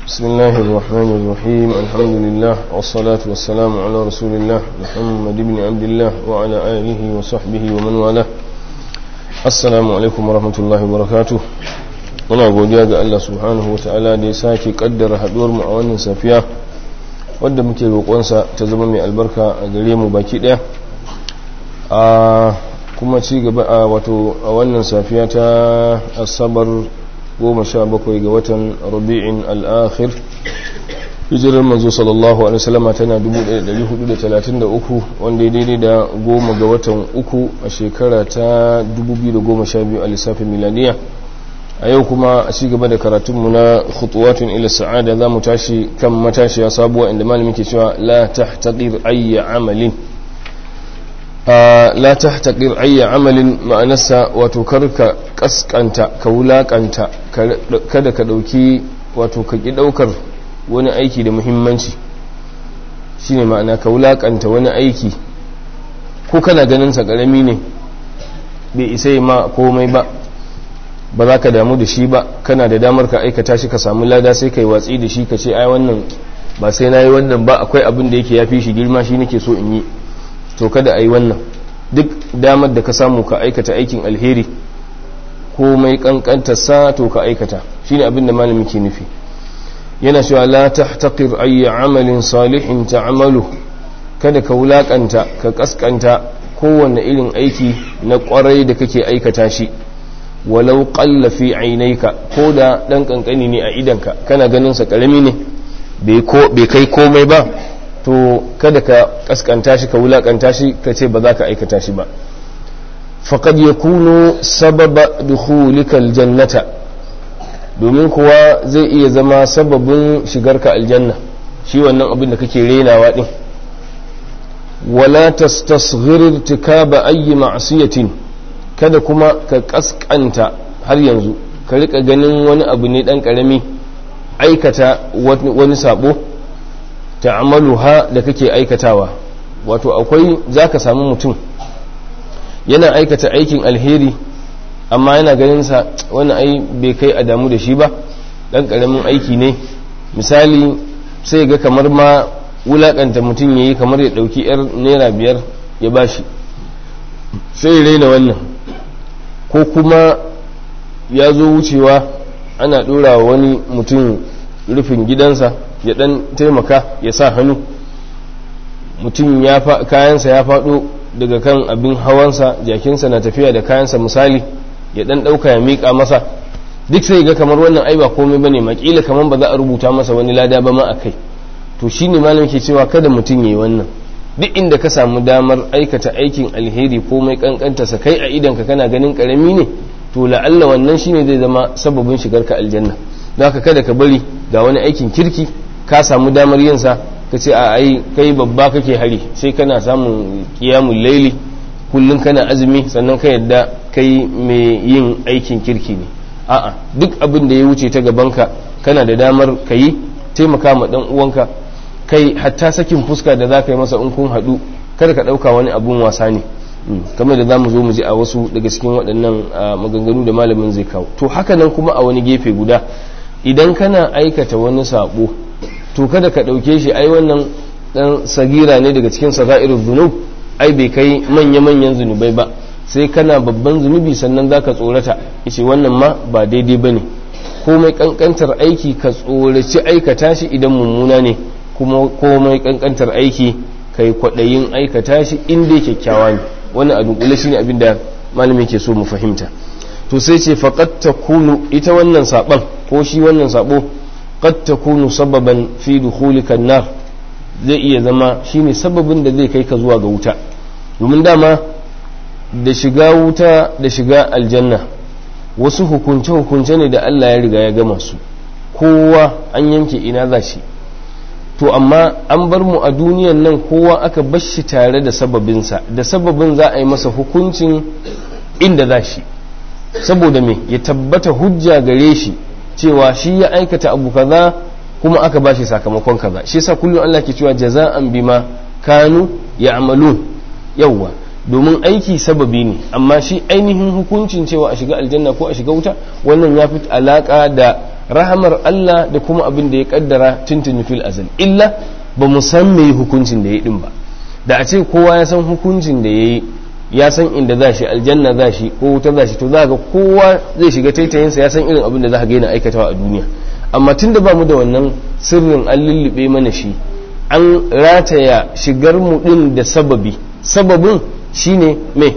بسم الله الرحمن الرحيم الحمد لله والصلاة والسلام على رسول الله محمد بن عبد الله وعلى آله وصحبه ومن والاه السلام عليكم ورحمة الله وبركاته muna godiya ga Allah subhanahu wa ta'ala da ya sake kaddara haduwar mu a wannan safiya wadda muke roƙonsa ta zama mai albarka a gare mu baki ɗaya a kuma ci gaba a wato a wannan safiya ta asabar 17 ga watan rabi'in al'akhir hijirar manzo sallallahu alaihi wasallama tana 1433 wanda ya daidai da goma ga watan uku a shekara ta 2012 a lissafin miladiya a yau kuma a ci gaba da karatunmu na khutuwatun ila sa'ada za mu tashi kan matashiya sabuwa inda malami ke cewa la tahtaqir ayya amalin la tahtaqir ayya amalin ma'anarsa wato karka kaskanta ka wulakanta kada ka dauki wato ka ki daukar wani aiki da muhimmanci shine ma'ana ka wulakanta wani aiki ko kana ganin sa karami ne bai isa ma komai ba ba za ka damu da shi ba kana da damar ka aikata shi ka samu lada sai ka yi watsi da shi ka ce ai wannan ba sai na yi wannan ba akwai abin da yake ya fi shi girma shi nake so in yi to kada a yi wannan duk damar da ka samu ka aikata aikin alheri ko mai kankantar sa to ka aikata shine abin da malami ke nufi yana cewa la tahtaqir ayya amalin salihin ta'malu kada ka wulakanta ka kaskanta kowanne irin aiki na kwarai da kake aikata shi walau qalla fi ainaika ko da dan kankani ne a idanka kana ganin sa karami ne bai kai komai ba to kada ka kaskanta shi ka wulakanta shi ka ce ba za ka aikata shi ba faqad yakunu sababa dukhulika aljannata domin kuwa zai iya zama sababin shigarka aljanna shi wannan abin da kake renawa din wala tastasghir irtikaba ayyi ma'siyatin kada kuma ka kaskanta har yanzu ka rika ganin wani abu ne dan karami aikata wani sabo ta'amaluha da kake aikatawa wato akwai zaka samu mutum yana aikata aikin alheri amma yana ganin sa wani ai bai kai a damu da shi ba dan karamin aiki ne misali sai ga kamar ma wulakanta mutum yayi kamar ya dauki yar naira biyar ya bashi sai raina wannan ko kuma ya zo wucewa ana ɗora wani mutum rufin gidansa ya ɗan taimaka ya sa hannu mutum kayansa ya faɗo daga kan abin hawansa jakinsa na tafiya da kayansa misali ya ɗan ɗauka ya miƙa masa duk sai ga kamar wannan ai ba komai bane makila kamar ba za a rubuta masa wani lada ba ma a kai to shine malam ke cewa kada mutum ya yi wannan duk inda ka samu damar aikata aikin alheri ko mai kankanta sa kai a idanka kana ganin karami ne to la'alla wannan shine zai zama sababin shigar ka aljanna don haka kada ka bari ga wani aikin kirki ka samu damar yin sa ka ce a ai kai babba kake hari sai kana samun qiyamul laili kullun kana azumi sannan ka yadda kai mai yin aikin kirki ne a'a duk abin da ya wuce ta gabanka kana da damar ka yi taimaka ma dan uwanka kai hatta sakin fuska da za ka yi masa in kun haɗu kada ka ɗauka wani abun wasa ne kamar da za mu zo mu ji a wasu daga cikin waɗannan maganganu da malamin zai kawo to haka nan kuma a wani gefe guda idan kana aikata wani saɓo to kada ka ɗauke shi ai wannan ɗan sagira ne daga cikin saga'irul zunub ai bai kai manya-manyan zunubai ba sai kana babban zunubi sannan za ka tsorata ishe wannan ma ba daidai ba ne komai ƙanƙantar aiki ka tsoraci aikata shi idan mummuna ne kuma komai kankantar aiki kai kwaɗayin aikata shi inda kyakkyawa ne wannan a dunkule shine abin da malami ke so mu fahimta to sai ce faqad takunu ita wannan saban ko shi wannan sabo qad takunu sababan fi dukhulika nar zai iya zama shine sababin da zai kai ka zuwa ga wuta domin dama da shiga wuta da shiga aljanna wasu hukunce hukunce ne da Allah ya riga ya gama su kowa an yanke ina za shi to amma an bar mu a duniyan nan kowa aka bar shi tare da sababinsa da sababin za a yi masa hukuncin inda za shi saboda me ya tabbata hujja gare shi cewa shi ya aikata abu kaza kuma aka ba shi sakamakon kaza shi yasa kullum Allah ke cewa jaza'an bima kanu ya'malun yawwa domin aiki sababi ne amma shi ainihin hukuncin cewa a shiga aljanna ko a shiga wuta wannan ya fi alaka da rahamar Allah da kuma abin da ya kaddara tuntuni fil azal illa ba mu san me hukuncin da ya din ba da a ce kowa ya san hukuncin da ya yi ya san inda za shi aljanna za shi ko wuta za shi to za ga kowa zai shiga taitayinsa ya san irin abin da za ka gaina aikatawa a duniya amma tun da ba mu da wannan sirrin an lullube mana shi an rataya shigar mu din da sababi sababin shine me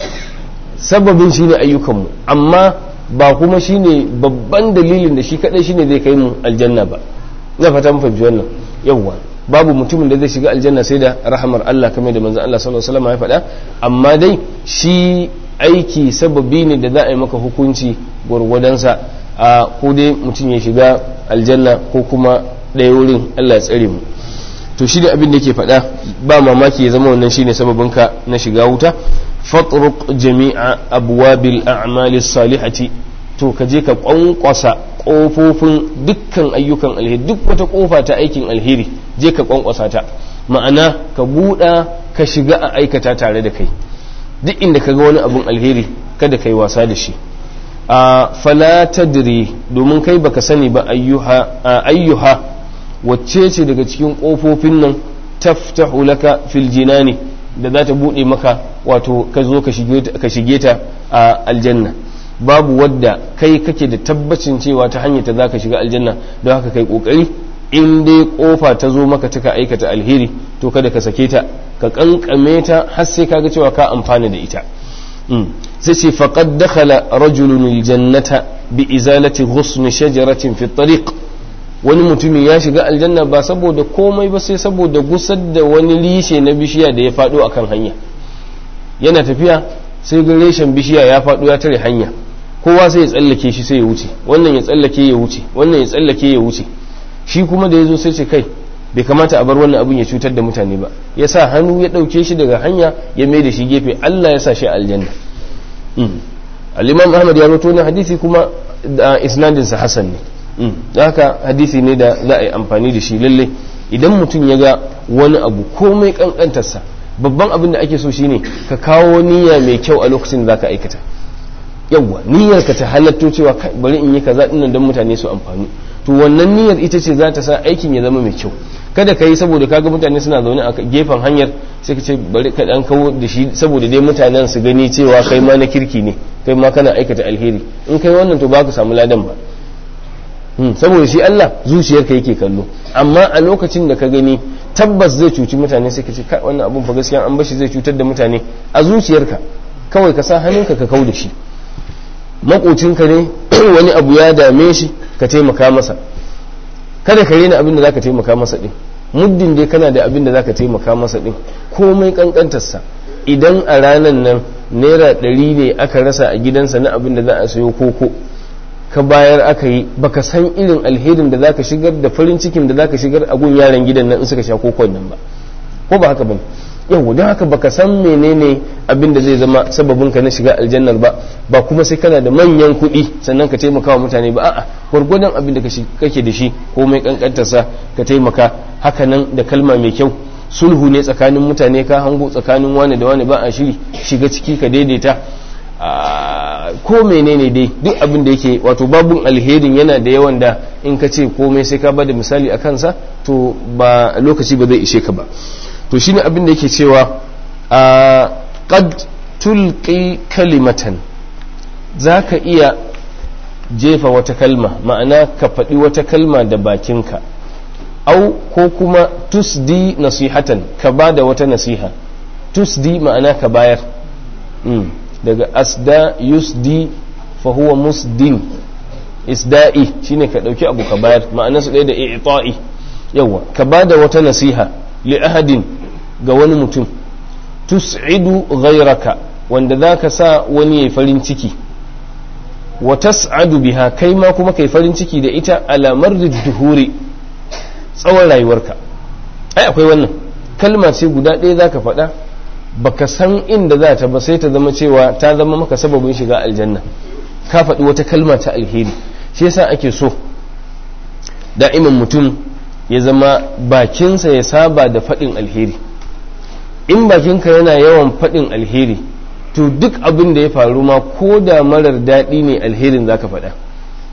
sababin shine ayyukanmu amma ba kuma shine babban dalilin da shi kadai shine zai kai mu aljanna ba ina fata mun fahimci wannan yawwa babu mutumin da zai shiga aljanna sai da rahamar Allah kamar da manzon Allah sallallahu alaihi wasallam ya faɗa amma dai shi aiki sababi ne da za a yi maka hukunci gwargwadonsa a ko dai mutum ya shiga aljanna ko kuma ɗaya wurin Allah ya tsare mu to shi da abin da yake faɗa ba mamaki ya zama wannan shine sababinka na shiga wuta fatruq jami'a abwabil a'mali salihati to ka je ka kwankwasa kofofin dukkan ayyukan alheri duk wata kofa ta aikin alheri je ka kwankwasa ta ma'ana ka buɗa ka shiga a aikata tare da kai duk inda ka ga wani abun alheri kada ka yi wasa da shi a fala tadri domin kai baka sani ba ayyuha ayyuha wacce ce daga cikin kofofin nan taftahu laka fil jinani da za ta buɗe maka wato ka zo ka shige ta a aljanna babu wadda kai kake da tabbacin cewa ta hanyar ta za ka shiga aljanna don haka kai kokari in dai kofa ta zo maka ta aikata alheri to kada ka sake ta ka kankame ta har sai kaga cewa ka amfana da ita sai ce faqad dakhala rajulun aljannata bi izalati ghusn shajaratin fi tariq wani mutumi ya shiga aljanna ba saboda komai ba sai saboda gusar da wani rishe na bishiya da ya faɗo akan hanya yana tafiya sai ga reshen bishiya ya faɗo ya tare hanya kowa sai ya tsallake shi sai ya wuce wannan ya tsallake ya wuce wannan ya tsallake ya wuce shi kuma da ya zo sai ce kai bai kamata a bar wannan abin ya cutar da mutane ba ya sa hannu ya ɗauke shi daga hanya ya mai da shi gefe Allah ya sa shi aljanna al-imam ahmad ya rawaito wannan hadisi kuma da isnadin sa hasan ne da haka hadisi ne da za a yi amfani da shi lalle idan mutum ya ga wani abu komai kankantarsa babban abin da ake so shine ka kawo niyya mai kyau a lokacin da zaka aikata yawwa niyyar ka ta halatto cewa bari in yi kaza dinnan don mutane su amfani to wannan niyyar ita ce za ta sa aikin ya zama mai kyau kada ka yi saboda kaga mutane suna zaune a gefen hanyar sai ka ce bari ka dan kawo da shi saboda dai mutanen su gani cewa kai ma na kirki ne kai ma kana aikata alheri in kai wannan to ba ka samu ladan ba saboda shi Allah zuciyarka yake kallo amma a lokacin da ka gani tabbas zai cuci mutane sai ka ce kai wannan abun fa gaskiya an bashi zai cutar da mutane a zuciyarka kawai ka sa hannunka ka kau da shi makocinka ne wani abu ya dame shi ka taimaka masa kada ka rena abin da zaka taimaka masa din muddin dai kana da abin da zaka taimaka masa din komai kankantarsa idan a ranan nan naira ɗari ne aka rasa a gidansa na abin da za a sayo koko ka bayar aka yi baka san irin alherin da zaka shigar da farin cikin da zaka shigar a gun yaran gidan nan in suka sha kokon nan ba ko ba haka bane yau don haka baka san menene abin da zai zama sababin ka na shiga aljannar ba ba kuma sai kana da manyan kuɗi sannan ka taimaka wa mutane ba a'a gwargwadon abin da kake da shi komai kankantarsa ka taimaka haka nan da kalma mai kyau sulhu ne tsakanin mutane ka hango tsakanin wani da wani ba a shiri shiga ciki ka daidaita ko menene dai duk abin da yake wato babun alherin yana da yawan da in ka ce komai sai ka ba da misali a kansa to ba lokaci ba zai ishe ka ba to shine abin da yake cewa a qad tulqi kalimatan zaka iya jefa wata kalma ma'ana ka faɗi wata kalma da bakinka au ko kuma tusdi nasihatan ka ba da wata nasiha tusdi ma'ana ka bayar daga asda yusdi fa huwa musdin isda'i shine ka dauki abu ka bayar ma'ana su ɗaya da i'ta'i yawa ka bada wata nasiha li ahadin ga wani mutum tus'idu ghayraka wanda zaka sa wani yayi farin ciki wa tas'adu biha kai ma kuma kai farin ciki da ita ala marri duhuri tsawon rayuwarka ai akwai wannan kalma ce guda ɗaya zaka faɗa baka san inda za ta ba sai ta zama cewa ta zama maka sababin shiga aljanna ka faɗi wata kalma ta alheri shi yasa ake so da'iman mutum ya zama bakinsa ya saba da faɗin alheri in bakinka yana yawan faɗin alheri to duk abin da ya faru ma ko da marar daɗi ne alherin za ka faɗa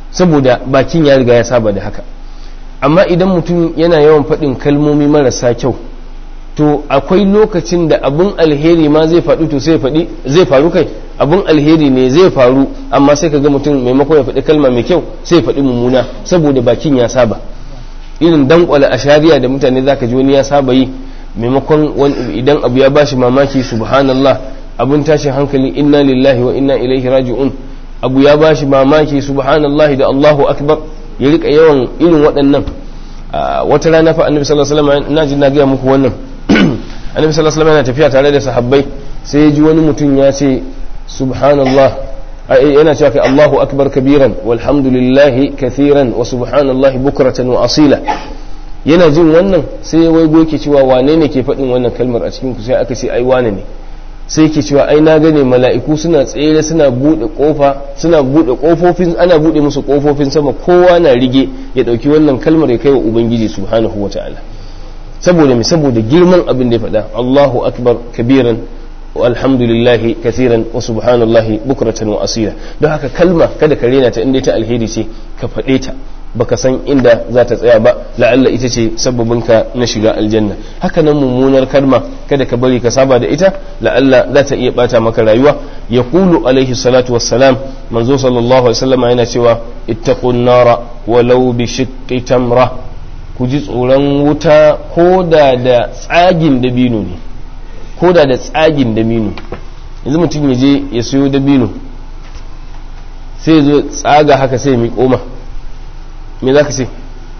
saboda bakin ya riga ya saba da haka amma idan mutum yana yawan faɗin kalmomi marasa kyau to akwai lokacin da abun alheri ma zai faɗi to sai faɗi zai faru kai abun alheri ne zai faru amma sai kaga mutum maimakon ya faɗi kalma mai kyau sai ya faɗi mummuna saboda bakin ya saba irin dankwala a shari'a da mutane zaka ji wani ya saba yi maimakon idan abu ya bashi mamaki subhanallah abun tashin hankali inna lillahi wa inna ilaihi raji'un abu ya bashi mamaki subhanallah da Allahu akbar ya rika yawan irin waɗannan wata rana fa annabi sallallahu alaihi wasallam ina jin na ga muku wannan annabi sallallahu alaihi wasallam yana tafiya tare da sahabbai sai ya ji wani mutum ya ce subhanallah yana cewa kai Allahu akbar kabiran walhamdulillahi kathiran wa subhanallahi bukratan wa asila yana jin wannan sai ya waigo ke cewa wane ne ke faɗin wannan kalmar a cikin ku sai aka ce ai wane ne sai ke cewa ai na gane mala'iku suna tsere suna bude kofa suna bude kofofin ana bude musu kofofin sama kowa na rige ya dauki wannan kalmar ya kai wa ubangiji subhanahu wataala saboda me saboda girman abin da ya faɗa Allahu akbar kabiran alhamdulillahi kathiran wa subhanallahi bukratan wa asira don haka kalma kada ka rena ta inda ta alheri ce ka faɗe ta baka san inda za ta tsaya ba la'alla ita ce sababinka na shiga aljanna haka nan mummunar kalma kada ka bari ka saba da ita la'alla za ta iya bata maka rayuwa ya kulu alaihi salatu wassalam manzo sallallahu alaihi wasallam yana cewa ittaqun nara walau bi shiqqi tamra ku ji tsoron wuta ko da da tsagin dabino ne ko da da tsagin dabino yanzu mutum ya je ya siyo dabino sai ya zo tsaga haka sai ya miƙo ma me za ka ce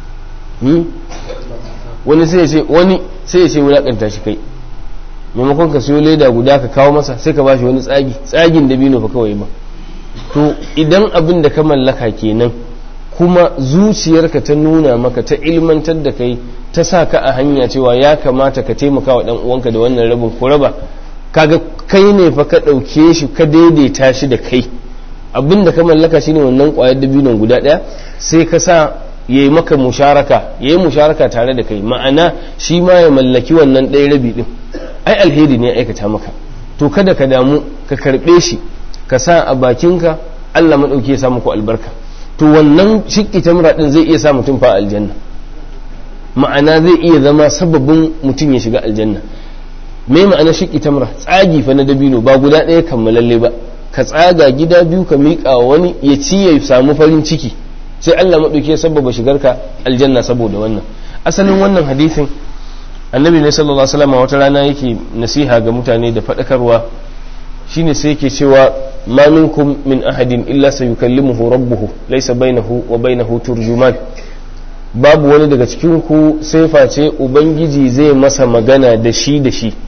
wani sai ya ce wani sai ya ce wulaƙanta shi kai maimakon ka siyo leda guda ka kawo masa sai ka bashi wani tsagi tsagin dabino fa kawai ba to idan abin da ka mallaka kenan kuma zuciyarka ta nuna maka ta ilmantar da kai ta sa ka a hanya cewa ya kamata ka taimaka wa uwanka da wannan rabin ko raba kaga kai ne fa ka ɗauke shi ka daidaita shi da kai abin da ka mallaka shine wannan ƙwayar dabinon guda ɗaya sai ka sa ya yi maka musharaka ya yi musharaka tare da kai ma'ana shi ma ya mallaki wannan ɗaya rabi ɗin ai alheri ne aikata maka to kada ka damu ka karɓe shi ka sa a bakinka Allah maɗauki ya sa muku albarka to wannan shiƙi tamra ɗin zai iya sa mutum fa aljanna ma'ana zai iya zama sababin mutum ya shiga aljanna me ma'ana shiƙi tamra tsagi fa na dabino ba guda ɗaya kammalalle ba ka tsaga gida biyu ka miƙa wani ya ci ya samu farin ciki sai Allah maɗauki ya sababa shigarka aljanna saboda wannan asalin wannan hadisin annabi ne sallallahu alaihi wasallam wata rana yake nasiha ga mutane da faɗakarwa shine sai yake cewa ma minkum min ahadin illa sayukallimuhu rabbuhu laysa bainahu wa bainahu turjuman babu wani daga cikin ku sai face ubangiji zai masa magana da shi da shi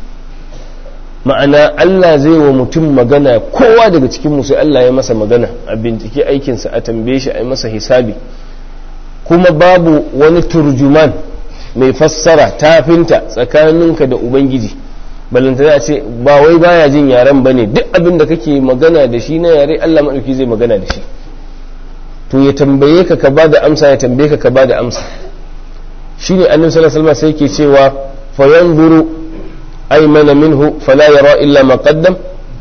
ma'ana Allah zai wa mutum magana kowa daga cikin sai Allah ya masa magana a bincike aikinsa a tambaye shi a yi masa hisabi kuma babu wani turjuman mai fassara tafinta tsakaninka da ubangiji balanta a ce ba wai baya jin yaren ba ne duk abin da kake magana da shi na yare Allah maɗauki zai magana da shi to ya tambaye ka ka ba da amsa ya tambaye ka ka ba da amsa shine annabi sallallahu alaihi wasallam sai ke cewa fa yanzuru أيمن منه فلا يرى إلا ما قدم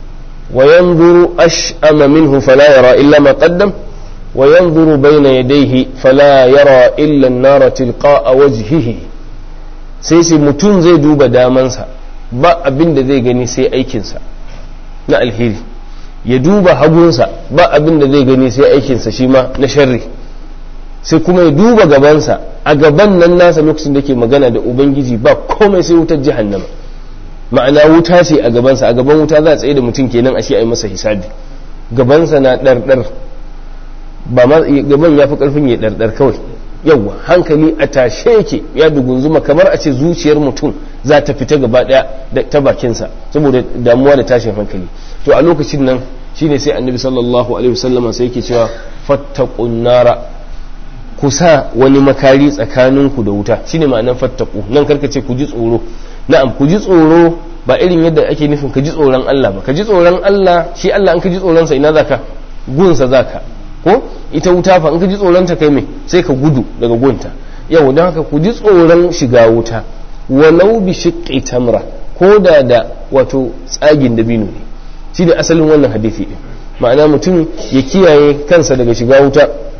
وينظر أشأم منه فلا يرى إلا ما قدم وينظر بين يديه فلا يرى إلا النار تلقاء وجهه sai sai mutum zai duba damansa ba abin da zai gani sai aikinsa na alheri ya duba hagunsa ba abin da zai gani sai aikinsa shi ma na sharri sai kuma ya duba gabansa a gaban nan nasa lokacin da ke magana da ubangiji ba komai sai wutar jahannama ma'ana wuta ce a gabansa a gaban wuta za a tsaye da mutum kenan a shi a yi masa hisabi gabansa na ɗarɗar ba ma gaban ya fi ƙarfin ya ɗarɗar kawai yawwa hankali a tashe yake ya dugunzuma kamar a ce zuciyar mutum za ta fita gaba ɗaya ta bakinsa saboda damuwa da tashin hankali to a lokacin nan shine sai annabi sallallahu alaihi wasallama sai yake cewa fattaqun nara ku sa wani makari tsakaninku da wuta shine ma'anar fattaku nan karka ce ku ji tsoro na'am ku ji tsoro ba irin yadda ake nufin ka ji tsoron Allah ba ka ji tsoron Allah shi Allah an ka ji tsoron sa ina zaka gunsa zaka ko ita wuta fa in ka ji tsoron ta kai me sai ka gudu daga gunta yau don haka ku ji tsoron shiga wuta walau bi shiqqi tamra ko da da wato tsagin dabino ne shi da asalin wannan hadisi din ma'ana mutum ya kiyaye kansa daga shiga wuta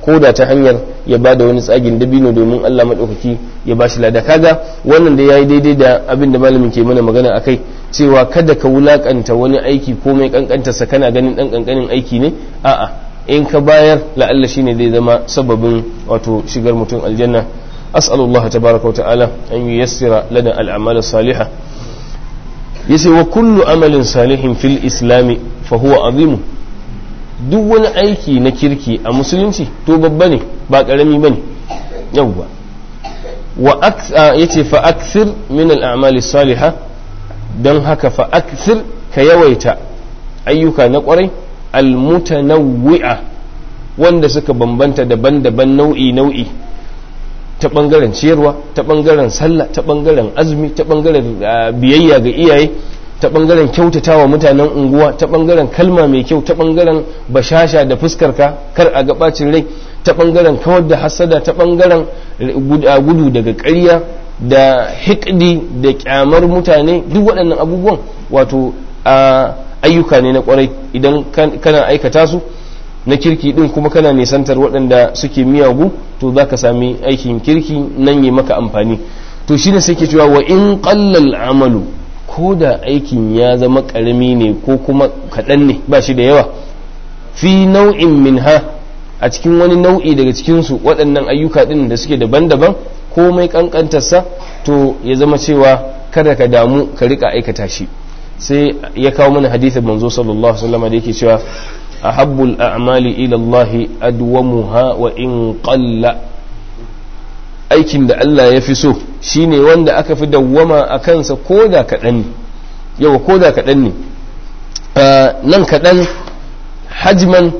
ko da ta hanyar ya ba da wani tsagin dabino domin Allah maɗaukaki ya ba shi lada kaga wannan da ya yi daidai da abin da malamin ke mana magana akai cewa kada ka wulakanta wani aiki ko mai kankantarsa kana ganin ɗan kankanin aiki ne a'a in ka bayar la'alla shine zai zama sababin wato shigar mutum aljanna as'alullah tabaraka wa ta'ala an yuyassira lana al'amal salihah yace wa kullu amalin salihin fil islami fa huwa azimu duk wani aiki na kirki a musulunci to babba ne ba karami bane yawwa wa yace fa akthir min al salihah don haka fa akthir ka yawaita ayyuka na kwarai almutanawwi'a wanda suka bambanta daban-daban nau'i nau'i ta bangaren ciyarwa ta bangaren sallah ta bangaren azumi ta bangaren biyayya ga iyaye ta bangaren kyautatawa mutanen unguwa ta bangaren kalma mai kyau ta bangaren bashasha da fuskarka kar a ga bacin rai ta bangaren kawar da hasada ta bangaren gudu daga ƙarya da hikdi da kyamar mutane duk waɗannan abubuwan wato ayyuka ne na kwarai idan kana aikata su na kirki din kuma kana nisantar waɗanda suke miyagu to za ka sami aikin kirki nan yi maka amfani to shi ne sai ke cewa wa in ƙallal amalu ko da aikin ya zama ƙarami ne ko kuma kaɗan ne ba shi da yawa fi nau'in minha a cikin wani nau'i daga cikinsu waɗannan ayyuka ɗin da suke daban-daban komai ƙanƙantarsa to ya zama cewa kada ka damu ka riƙa aikata shi sai ya kawo mana hadithin manzo sallallahu alaihi wasallam da yake cewa ahabbul a'mali ila Allah adwamuha wa in qalla aikin da Allah ya fi so shine wanda aka fi dawwama a kansa koda kaɗan ne yau koda kaɗan ne nan kaɗan hajman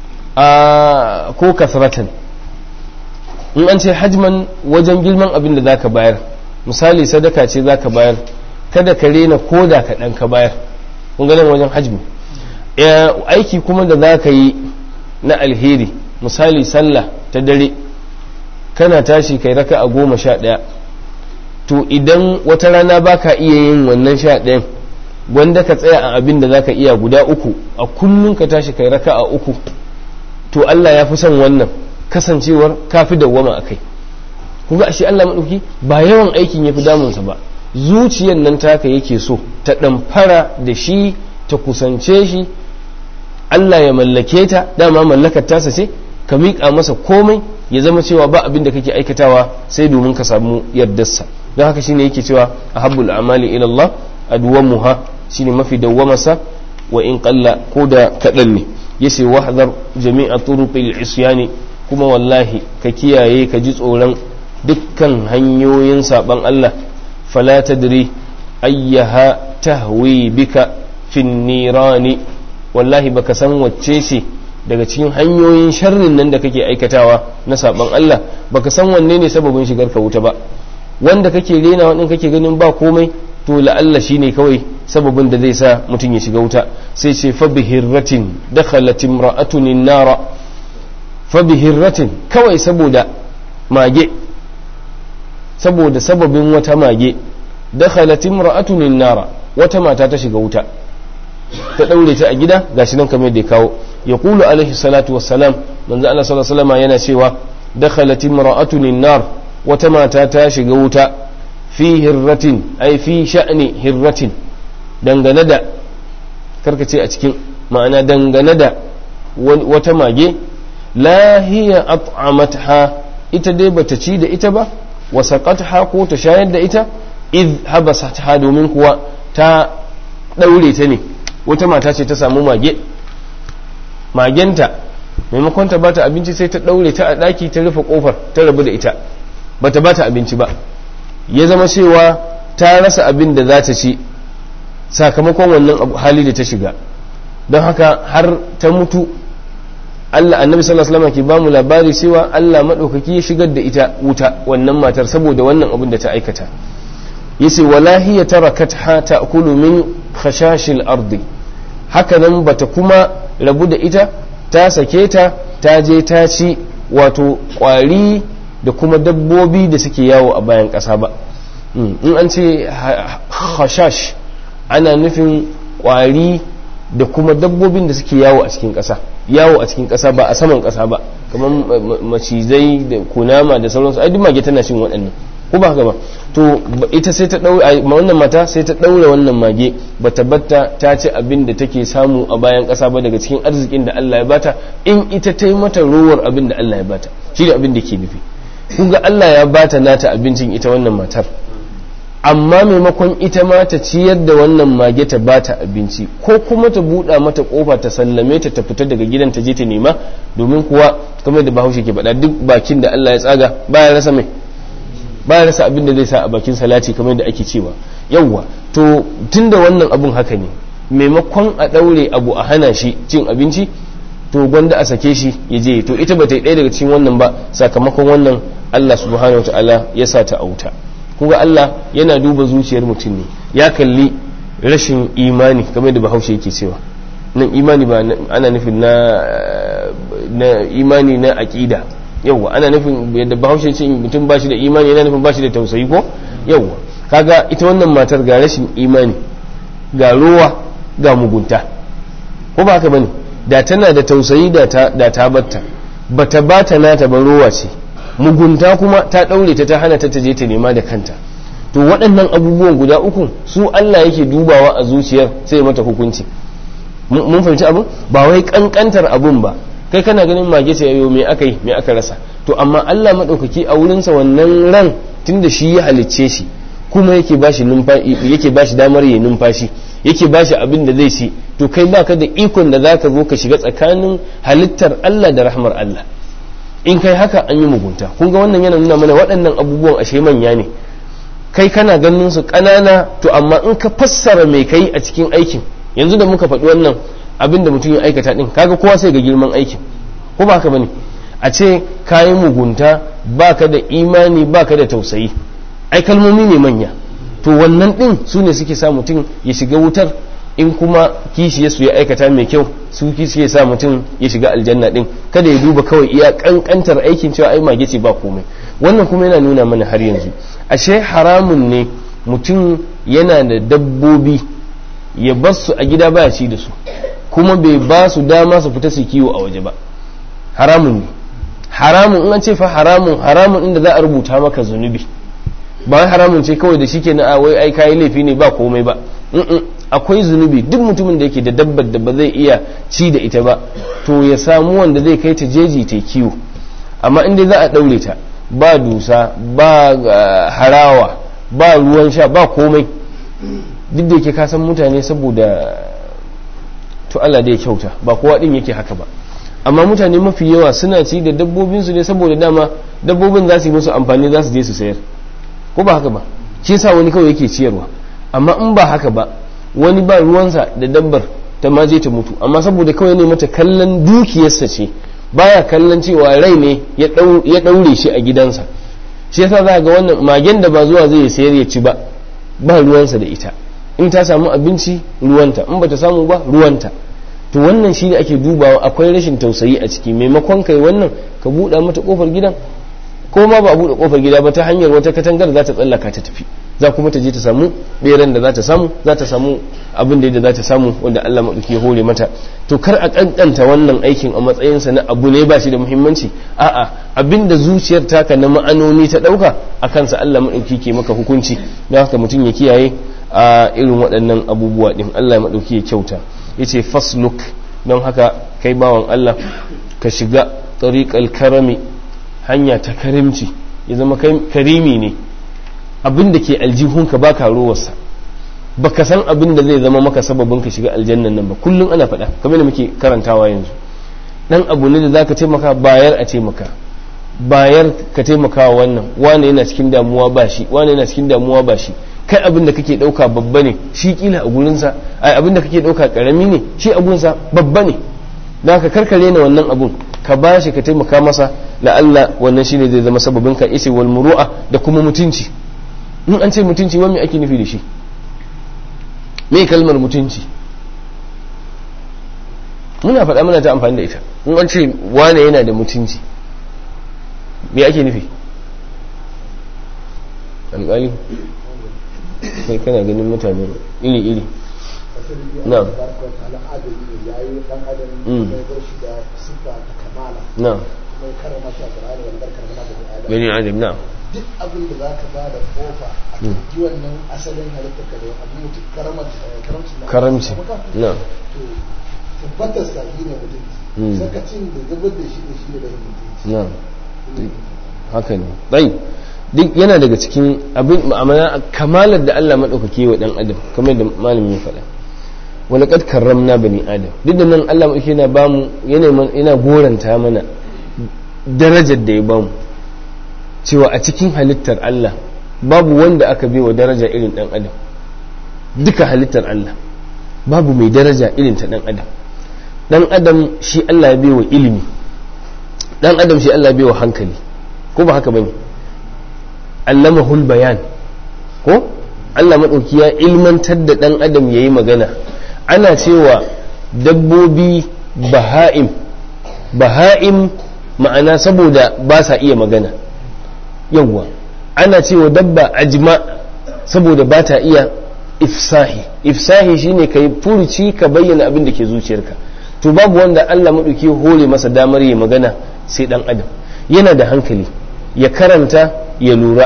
ko kasratan in an ce hajman wajen girman abin da zaka bayar misali sadaka ce zaka bayar kada ka rena koda kaɗan ka bayar kun ganin wajen hajmi aiki kuma da za ka yi na alheri misali sallah ta dare kana tashi kai raka a goma sha ɗaya to idan wata rana ba ka iya yin wannan sha ɗayan wanda ka tsaya a abin da za ka iya guda uku a kullum ka tashi kai raka a uku to Allah ya fi son wannan kasancewar ka fi dawwama a kai kuga ashe Allah maɗauki ba yawan aikin ya fi damunsa ba zuciyar nan taka yake so ta ɗamfara da shi ta kusance shi Allah ya mallake ta dama mallakar tasa ce ka miƙa masa komai ya zama cewa ba abin da kake aikatawa sai domin ka samu yardarsa don haka shine yake cewa a habbul amali ila Allah adwamuha shine mafi dawwamarsa wa in qalla ko da kaɗan ne yace wahdar jami'a turuqil isyani kuma wallahi ka kiyaye ka ji tsoron dukkan hanyoyin saban Allah fala tadri ayyaha tahwi bika fin nirani wallahi baka san wacce ce daga cikin hanyoyin sharrin nan da kake aikatawa na saban Allah baka san wanne ne sababin shigar ka wuta ba wanda kake rena wadin kake ganin ba komai to la'alla shine kawai sababin da zai sa mutum ya shiga wuta sai ce fa bihirratin dakhalat imra'atun nara fa bihirratin kawai saboda mage saboda sababin wata mage dakhalat imra'atun nara wata mata ta shiga wuta ta daure ta a gida gashi nan kamar da ya kawo ya kulu alaihi salatu wassalam manzo Allah sallallahu alaihi wasallam yana cewa dakhalat imra'atun nar wata mata ta shiga wuta fi hirratin ai fi sha'ni hirratin dangane da karkace a cikin ma'ana dangane da wata mage la hiya at'amatha ita dai bata ci da ita ba wa saqatha ko ta shayar da ita id habasatha domin kuwa ta daure ta ne wata mata ce ta samu mage magenta maimakon ta bata abinci sai ta daure ta a daki ta rufe kofar ta rabu da ita bata bata abinci ba ya zama cewa ta rasa abin da za ta ci sakamakon wannan hali da ta shiga don haka har ta mutu Allah annabi sallallahu alaihi wasallam ke bamu labari cewa Allah madaukaki ya shigar da ita wuta wannan matar saboda wannan abin da ta aikata yace wala hiya tarakatha ta'kulu min khashashil ardi haka nan bata kuma rabu da ita ta sake ta ta je ta ci wato kwari da kuma dabbobi da suke yawo a bayan ƙasa ba in an ce khashash ana nufin kwari da kuma dabbobin da suke yawo a cikin ƙasa yawo a cikin ƙasa ba a saman ƙasa ba kamar macizai da kunama da sauransu ai duk mage tana cin waɗannan ko ba haka ba to ita sai ta daura wannan mata sai ta daura wannan mage bata batta ta ci abin da take samu a bayan ƙasa ba daga cikin arzikin da Allah ya bata in ita ta yi mata rowar abin da Allah ya bata shi da abin da ke nufi kun ga Allah ya bata nata abincin ita wannan matar amma maimakon ita ma ta ciyar da wannan mage ta bata abinci ko kuma ta buɗa mata kofa ta sallame ta ta fita daga gidan ta je ta nema domin kuwa kamar da bahaushe ke faɗa duk bakin da Allah ya tsaga baya rasa mai baya rasa abin da zai sa a bakin salati kamar da ake cewa yawwa to tunda wannan abun haka ne maimakon a ɗaure abu a hana shi cin abinci to gwanda a sake shi ya je to ita ba ta yi ɗaya daga cikin wannan ba sakamakon wannan Allah subhanahu wataala ya sa ta auta kuga Allah yana duba zuciyar mutum ne ya kalli rashin imani kamar da bahaushe yake cewa nan imani ba ana nufin na na imani na aqida yawwa ana nufin yadda bahaushe ce mutum ba shi da imani yana nufin ba shi da tausayi ko yawwa kaga ita wannan matar ga rashin imani ga ruwa ga mugunta ko ba haka bane da tana da tausayi da ta da ta batta bata bata nata ba ruwa ce mugunta kuma ta ɗaure ta ta hana ta je ta nema da kanta to waɗannan abubuwan guda uku su Allah yake dubawa a zuciyar sai mata hukunci mun fahimci abin ba wai kankantar abun ba kai kana ganin mage ce yau me aka yi me aka rasa to amma Allah madaukaki a wurinsa wannan ran tunda shi ya halicce shi kuma yake bashi numfashi yake bashi damar yayin numfashi yake bashi abin da zai ci to kai baka da ikon da zaka zo ka shiga tsakanin halittar Allah da rahmar Allah in kai haka an yi mugunta kun ga wannan yana nuna mana waɗannan abubuwan ashe manya ne kai kana ganin su ƙanana to amma in ka fassara mai kai a cikin aikin yanzu da muka faɗi wannan abin da mutum ya aikata ɗin kaga kowa sai ga girman aikin ko ba haka bane a ce kayi mugunta baka da imani baka da tausayi ai kalmomi ne manya to wannan ɗin su ne suke sa mutum ya shiga wutar in kuma kishi su ya aikata mai kyau su kishi ya sa mutum ya shiga aljanna din kada ya duba kawai iya kankantar aikin cewa ai mage ce ba komai wannan kuma yana nuna mana har yanzu ashe haramun ne mutum yana da dabbobi ya bar su a gida baya ci da su kuma bai ba su dama su fita su kiwo a waje ba haramun ne haramun in an ce fa haramun haramun inda za a rubuta maka zunubi ba wai haramun ce kawai da shi ke na wai ai kayi laifi ne ba komai ba akwai zunubi duk mutumin da yake da dabbar da ba zai iya ci da ita ba to ya samu wanda zai kai ta jeji ta kiwo amma inda za a ɗaure ta ba dusa ba harawa ba ruwan sha ba komai duk da yake kasan mutane saboda to Allah da ya kyauta ba kowa din yake haka ba amma mutane mafi yawa suna ci da dabbobinsu ne saboda dama dabbobin za su yi musu amfani za su je su sayar ko ba haka ba shi yasa wani kawai yake ciyarwa amma in ba haka ba wani ba ruwansa da dabbar ta ma je ta mutu amma saboda kawai ne mata kallon dukiyarsa ce baya kallon cewa rai ne ya daure shi a gidansa shi yasa za ga wannan magen da ba zuwa zai sayar ya ci ba ba ruwansa da ita in ta samu abinci ruwanta in bata samu ba ruwanta to wannan shi ne ake dubawa akwai rashin tausayi a ciki maimakon kai wannan ka buɗa mata kofar gidan ko ma ba a buɗe kofar gida ba ta hanyar wata katangar za ta tsallaka ta tafi za kuma ta je ta samu beran da za ta samu za ta samu abin da za ta samu wanda Allah maɗauki ya hore mata to kar a kankanta wannan aikin a matsayinsa na abu ne ba shi da muhimmanci a'a abin da zuciyar taka na ma'anoni ta ɗauka a kansa Allah maɗauki ke maka hukunci don haka mutum ya kiyaye a irin waɗannan abubuwa ɗin Allah maɗauki ya kyauta yace fasluk don haka kai bawan Allah ka shiga tariqal karami hanya ta karimci ya zama karimi ne abin da ke aljihunka ba ka rowarsa ba ka san abin da zai zama maka sababin ka shiga aljannan nan ba kullum ana faɗa kamar da muke karantawa yanzu dan abu ne da zaka taimaka bayar a taimaka bayar ka taimaka wannan wane yana cikin damuwa ba shi wane yana cikin damuwa ba shi kai abin da kake ɗauka babba ne shi kila a gurinsa ai abin da kake ɗauka ƙarami ne shi a gurinsa babba ne da ka karkare na wannan abun ka ba shi ka taimaka masa la'alla wannan shine zai zama sababin ka isi wal muru'a da kuma mutunci in an ce mutunci wani ake nufi da shi me kalmar mutunci muna faɗa muna ta amfani da ita in an ce wane yana da mutunci me ake nufi alƙali kai kana ganin mutane iri-iri na na kuma ya karama shi a Qur'ani wal barkar mana da Adam bani adam na duk abin da za ka ba da kofa a ji wannan asalin halittar ka da abin mutum karamar karamci na karamci na to tabbatar sa shi ne mutum sakacin da zubar da shi da shi da bayan mutum na haka ne bai duk yana daga cikin abin ma'amala kamalar da Allah maɗaukaki wa ɗan adam kamar da malamin ya faɗa wani ƙad karramna bani adam duk da nan Allah maɗaukaki yana bamu yana goranta mana darajar da ya bamu cewa a cikin halittar Allah babu wanda aka wa daraja irin ɗan adam duka halittar Allah babu mai daraja irin ta ɗan adam ɗan adam shi Allah ya wa ilimi ɗan adam shi Allah ya wa hankali ko ba haka bane allamahul bayan ko Allah maɗauki ya ilmantar da ɗan adam ya yi magana ana cewa dabbobi baha'im baha'im ma'ana saboda ba sa iya magana yawwa ana cewa dabba ajma saboda ba ta iya ifsahi ifsahi shine ka yi furuci ka bayyana abin da ke zuciyarka to babu wanda Allah maɗauki hore masa damar yi magana sai ɗan adam yana da hankali ya karanta ya lura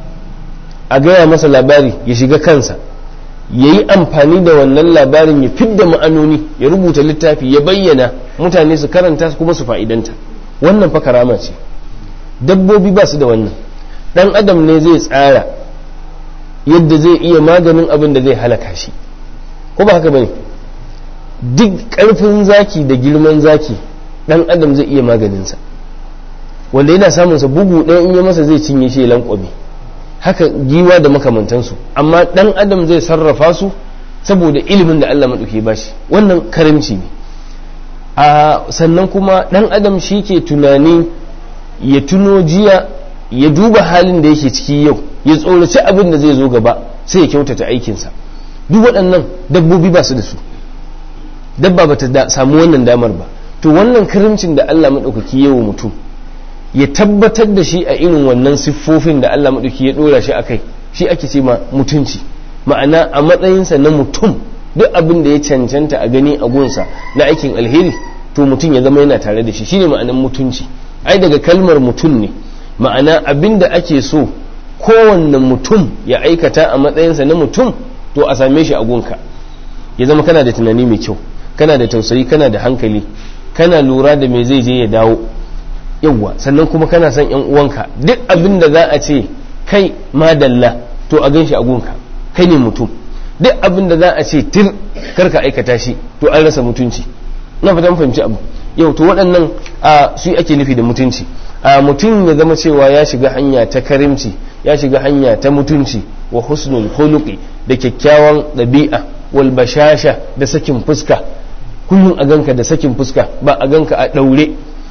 a gaya masa labari ya shiga kansa ya yi amfani da wannan labarin ya fidda ma'anoni ya rubuta littafi ya bayyana mutane su karanta kuma su fa'idanta wannan fa karama ce dabbobi ba su da wannan dan adam ne zai tsara yadda zai iya maganin abin da zai halaka shi ko ba haka bane duk karfin zaki da girman zaki dan adam zai iya maganinsa wanda yana samunsa bugu ɗaya in ya masa zai cinye shi lankwame haka giwa da makamantansu amma ɗan adam zai sarrafa su saboda ilimin da Allah maɗauki ba shi wannan karimci ne a sannan kuma ɗan adam shi ke tunani ya tuno jiya ya duba halin da yake ciki yau ya tsoraci abin da zai zo gaba sai ya kyautata aikinsa duk waɗannan dabbobi ba su da su dabba ba ta samu wannan damar ba to wannan karimcin da Allah maɗaukaki yawa mutum ya tabbatar da shi a irin wannan siffofin da Allah maɗauki ya ɗora shi a kai shi ake ce ma mutunci ma'ana a matsayinsa na mutum duk abin da ya cancanta a gani a gunsa na aikin alheri to mutum ya zama yana tare da shi shine ma'anan mutunci ai daga kalmar mutum ne ma'ana abin da ake so kowanne mutum ya aikata a matsayinsa na mutum to a same shi a gunka ya zama kana da tunani mai kyau kana da tausayi kana da hankali kana lura da me zai je ya dawo yawwa sannan kuma kana son yan uwanka duk abin da za a ce kai madalla to a gan shi a gunka kai ne mutum duk abin da za a ce tir karka aikata shi to an rasa mutunci na fatan fahimci abu yau to waɗannan a su ake nufi da mutunci a mutum ya zama cewa ya shiga hanya ta karimci ya shiga hanya ta mutunci wa husnul khuluqi da kyakkyawan ɗabi'a wal bashasha da sakin fuska kullum a ganka da sakin fuska ba a ganka a ɗaure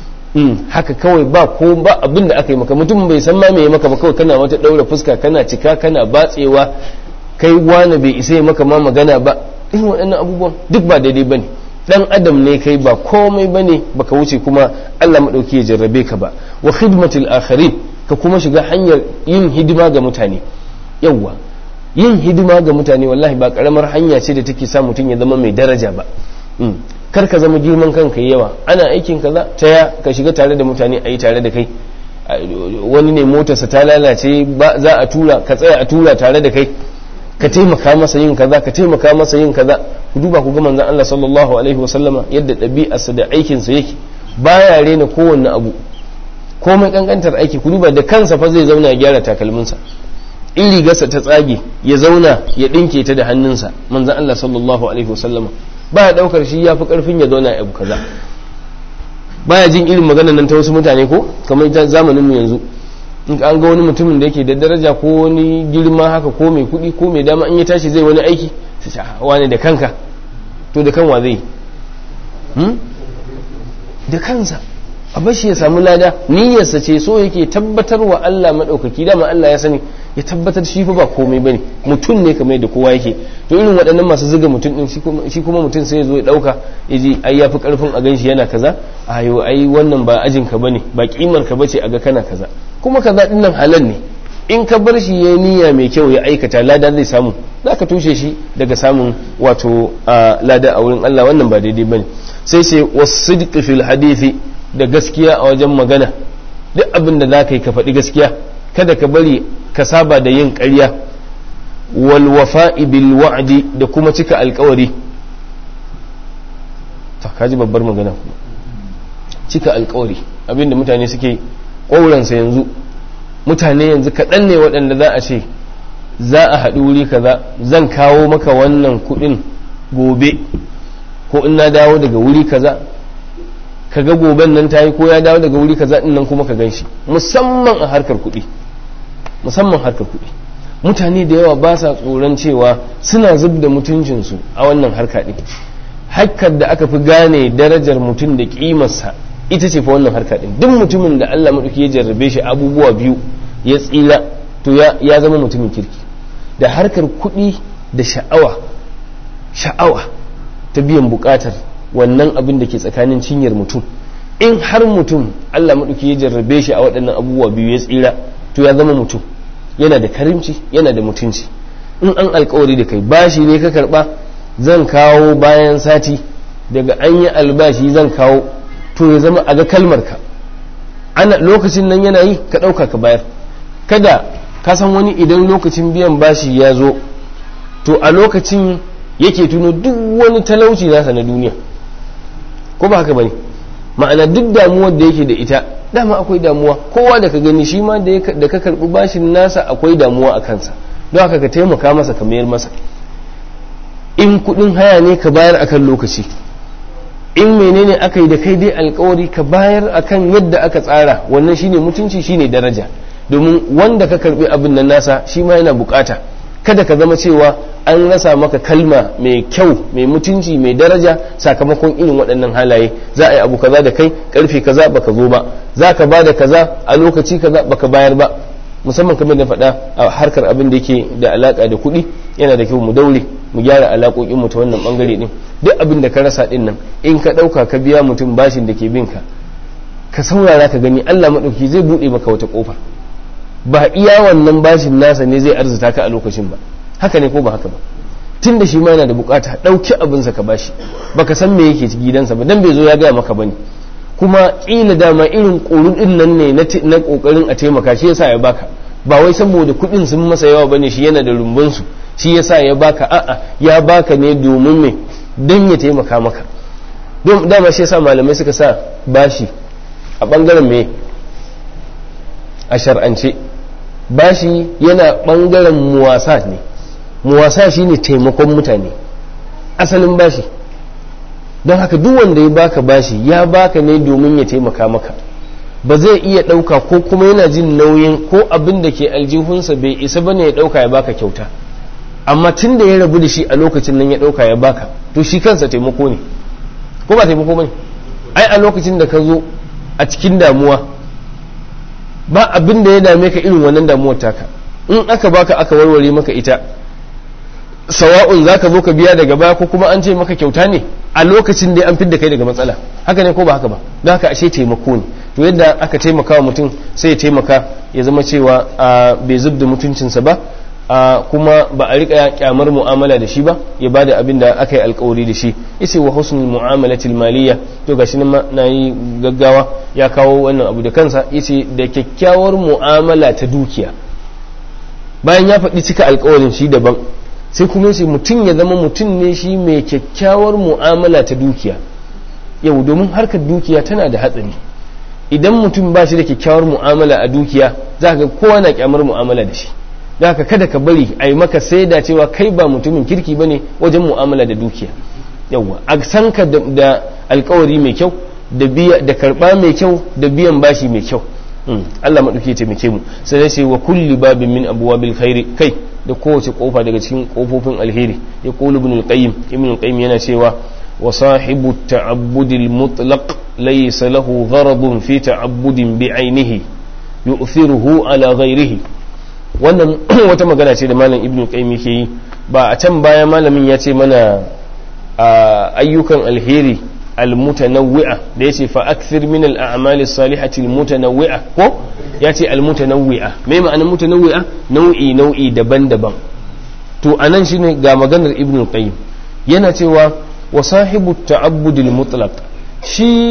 haka kawai ba ko ba abin da aka yi maka mutum bai san ma me maka ba kawai kana wata ɗaura fuska kana cika kana batsewa kai wani bai isa ya maka ma magana ba irin waɗannan abubuwan duk ba daidai bane dan adam ne kai ba komai bane baka wuce kuma Allah madauki ya jarrabe ka ba wa khidmatil akharin ka kuma shiga hanyar yin hidima ga mutane yawwa yin hidima ga mutane wallahi ba karamar hanya ce da take sa mutum ya zama mai daraja ba kar ka zama girman kanka yawa ana aikin kaza ta ya ka shiga tare da mutane a yi tare da kai wani ne motarsa ta lalace za a tura ka tsaya a tura tare da kai ka taimaka masa yin kaza ka taimaka masa yin kaza ku duba ku ga manzon Allah sallallahu alaihi wasallama yadda ɗabi'arsa da aikinsa yake baya rena kowanne abu komai kankantar aiki ku duba da kansa fa zai zauna ya gyara takalminsa in rigarsa ta tsage ya zauna ya ɗinke ta da hannunsa manzon Allah sallallahu alaihi wasallama baya daukar shi ya fi karfin ya zauna abu kaza baya jin irin maganar nan ta wasu mutane ko kamar ta zamanin mu yanzu in an ga wani mutumin da yake da daraja ko wani girma haka ko mai kuɗi ko mai dama in ya tashi zai wani aiki su ce wani da kanka to da kanwa zai da kansa a bashi ya samu lada niyyarsa ce so yake tabbatar wa Allah maɗaukaki dama Allah ya sani ya tabbatar shi fa ba komai bane mutum ne kamar da kowa yake to irin waɗannan masu zuga mutum din shi kuma mutum sai ya zo ya ɗauka ya ji ai yafi karfin a ganshi yana kaza ayo ai wannan ba ajin ka bane ba kimar ka bace a ga kana kaza kuma kaza din nan halal ne in ka bar shi ya niyya mai kyau ya aikata lada zai samu za ka tushe shi daga samun wato lada a wurin Allah wannan ba daidai bane sai sai wasidqi fil hadithi da gaskiya a wajen magana duk abin da za ka yi ka faɗi gaskiya kada ka bari ka saba da yin ƙarya wal wafa'i bil wa'di da kuma cika alƙawari ta kaji babbar magana kuma cika alƙawari abin da mutane suke ƙauransa yanzu mutane yanzu kaɗan ne waɗanda za a ce za a haɗu wuri kaza zan kawo maka wannan kuɗin gobe ko in na dawo daga wuri kaza kaga goben nan ta yi ko ya dawo daga wuri kaza din nan kuma ka gan shi musamman a harkar kuɗi musamman harkar kuɗi mutane da yawa ba sa tsoron cewa suna zub da mutuncinsu a wannan harka ɗin harkar da aka fi gane darajar mutum da ƙimarsa ita ce fa wannan harka ɗin duk mutumin da Allah maɗauki ya jarrabe shi abubuwa biyu ya tsira to ya zama mutumin kirki da harkar kuɗi da sha'awa sha'awa ta biyan buƙatar wannan abin da ke tsakanin cinyar mutum in har mutum Allah maɗauki ya jarrabe shi a waɗannan abubuwa biyu ya tsira to ya zama mutum yana da karimci yana da mutunci in an alkawari da kai bashi ne ka karɓa zan kawo bayan sati daga an yi albashi zan kawo to ya zama a ga kalmarka ana lokacin nan yana yi ka ɗauka ka bayar kada ka san wani idan lokacin biyan bashi ya zo to a lokacin yake tuno duk wani talauci nasa na duniya ko ba haka bane ma'ana duk damuwar da yake da ita dama akwai damuwa kowa da ka gani shi ma da ka karbi bashin nasa akwai damuwa a kansa don haka ka taimaka masa ka mayar masa in kudin haya ne ka bayar akan lokaci in menene aka yi da kai dai alkawari ka bayar akan yadda aka tsara wannan shine mutunci shine daraja domin wanda ka karbi abin nan nasa shi ma yana bukata kada ka zama cewa an rasa maka kalma mai kyau mai mutunci mai daraja sakamakon irin waɗannan halaye za a yi abu kaza da kai karfe kaza baka zo ba za ka ba da kaza a lokaci kaza baka bayar ba musamman kamar da faɗa a harkar abin da yake da alaka da kuɗi yana da kyau mu daure mu gyara alaƙoƙin mu ta wannan bangare din duk abin da ka rasa din nan in ka ɗauka ka biya mutum bashin da ke bin ka ka saurara ka gani Allah maɗauki zai buɗe maka wata ƙofa ba iya wannan bashin nasa ne zai arzuta ka a lokacin ba haka ne ko ba haka ba tun da shi ma yana da bukata ɗauki abinsa ka bashi baka san me yake gidansa ba dan bai zo ya gaya maka bane kuma ƙila dama irin ƙorun ɗin nan ne na ƙoƙarin a taimaka shi yasa ya baka ba wai saboda kuɗin sun masa yawa bane shi yana da rumbunsu shi yasa ya baka a'a ya baka ne domin me dan ya taimaka maka don dama shi yasa malamai suka sa bashi a ɓangaren me a shar'ance bashi yana ɓangaren muwasa ne muwasa shine taimakon mutane asalin bashi don haka duk wanda ya baka bashi ya baka ne domin ya taimaka maka ba zai iya ɗauka ko kuma yana jin nauyin ko abin da ke aljihunsa bai isa ba ne ya ɗauka ya baka kyauta amma tun da ya rabu da shi a lokacin nan ya ɗauka ya baka to shi kansa taimako ne ko ba taimako ba ne ai a lokacin da ka zo a cikin damuwa ba abin da ya dame ka irin wannan damuwar taka in aka baka aka warware maka ita sawa'un za ka zo ka biya daga baya ko kuma an ce maka kyauta ne a lokacin da an fidda kai daga matsala haka ne ko ba haka ba don haka ashe taimako ne to yadda aka taimaka wa mutum sai ya taimaka ya zama cewa bai zub da mutuncinsa ba kuma ba a rika kyamar mu'amala da shi ba ya ba da abin da aka yi alkawari da shi yace wa husnul mu'amalatil maliyya to gashi nan na yi gaggawa ya kawo wannan abu da kansa yace da kyakkyawar mu'amala ta dukiya bayan ya faɗi cika alkawarin shi daban sai kuma yace mutum ya zama mutum ne shi mai kyakkyawar mu'amala ta dukiya yau domin harkar dukiya tana da hatsari idan mutum ba shi da kyakkyawar mu'amala a dukiya za ka kowa na kyamar mu'amala da shi da haka kada ka bari a yi maka sai da cewa kai ba mutumin kirki ba ne wajen mu'amala da dukiya yawwa a san ka da alkawari mai kyau da biya da karba mai kyau da biyan bashi mai kyau Allah maɗauki ya taimake mu sai dai sai wa kulli babin min abwabil khairi kai da kowace kofa daga cikin kofofin alheri ya qulu ibn al-qayyim ibn al-qayyim yana cewa wa sahibu ta'abbudil mutlaq laysa lahu gharadun fi ta'abbudin bi'ainihi yu'thiruhu ala ghayrihi wannan wata magana ce da malam ibn qayyim yake yi ba a can baya malamin ya ce mana ayyukan alheri almutanawwi'a da yace fa akthir min al-a'mali salihati almutanawwi'a ko yace almutanawwi'a me ma'anar mutanawwi'a nau'i nau'i daban-daban to anan shine ga maganar ibn qayyim yana cewa wa sahibu ta'abbudil mutlaq shi